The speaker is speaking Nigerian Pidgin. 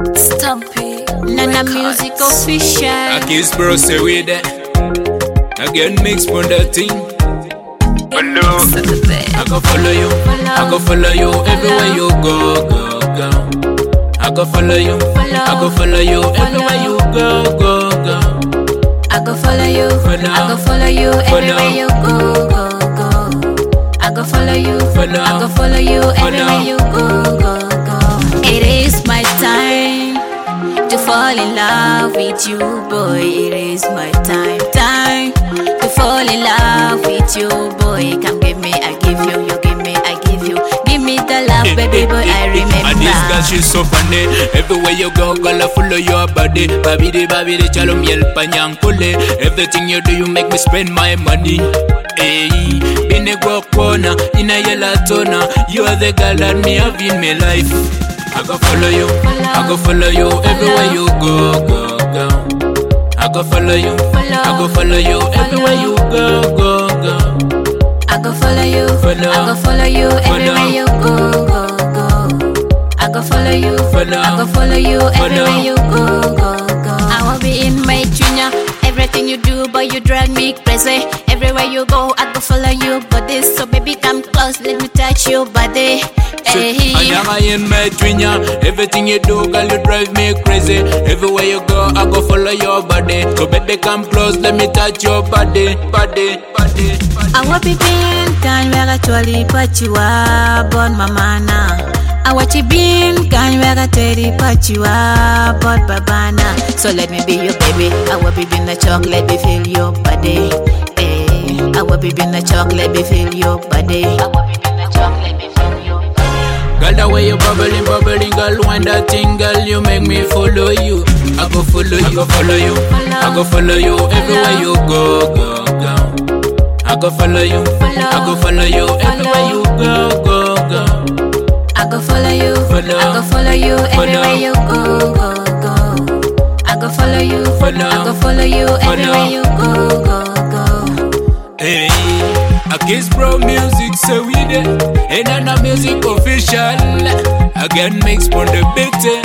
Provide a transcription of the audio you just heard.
Stumpy. Nana Records. Music Official. I kiss bro say we there. Again mix for the thing. Hello. Saturday. I go follow you. I go follow you everywhere you go, go, go. I go follow you. I go follow you everywhere you go, go, go. I go follow you. Follow. I go follow you Follow. everywhere you go, go, go. I go follow you. Follow. I go follow you everywhere Follow. you go, go, go. It is my time to fall in love with you, boy. It is my time, time to fall in love with you, boy. Come give me, I give you, you give me, I give you. Give me the love, baby boy. I And this girl remember. she's so funny Everywhere you go, girl, I follow your body Babidi, babidi, chalo miel panyankule Everything you do, you make me spend my money Hey, bine go corner, in a yellow toner You are the girl that me have in my life I go follow you, I go follow you Everywhere you go, go, go I go follow you, I go follow you Everywhere you go, go, go I go follow you. Follow. I go follow you everywhere you go, go, go. I go follow you. Follow. I go follow you everywhere Follow. you go, go, go. I will be in my junior. Everything you do, boy, you drive me crazy. Everywhere you go, I go follow you. But this, so baby, come close, let me touch your body. Hey. Anyama in my twinya Everything you do, girl, you drive me crazy Everywhere you go, I go follow your body So baby, come close, let me touch your body Body, body, body I will be being kind where actually but you are born mamana. I watch you being kind where I tell you but you are born babana. So let me be your baby. I will be being the chocolate, be feel your body. Eh. I will be being the chocolate, be feel your body. I will be being the chocolate, be feel your body. Girl, the way you bubbling, bubbling, girl, when that thing, girl, you make me follow you I go follow you, I go follow you I go follow you everywhere you go, go, go I go follow you, I go follow you everywhere you go, go, go I go follow you. Follow. I go follow you everywhere Follow. you go, go, go. I go follow you. Follow. I go follow you everywhere you go, go, go. Hey, I kiss bro music so we there. And then the music official. Again mix for the big thing.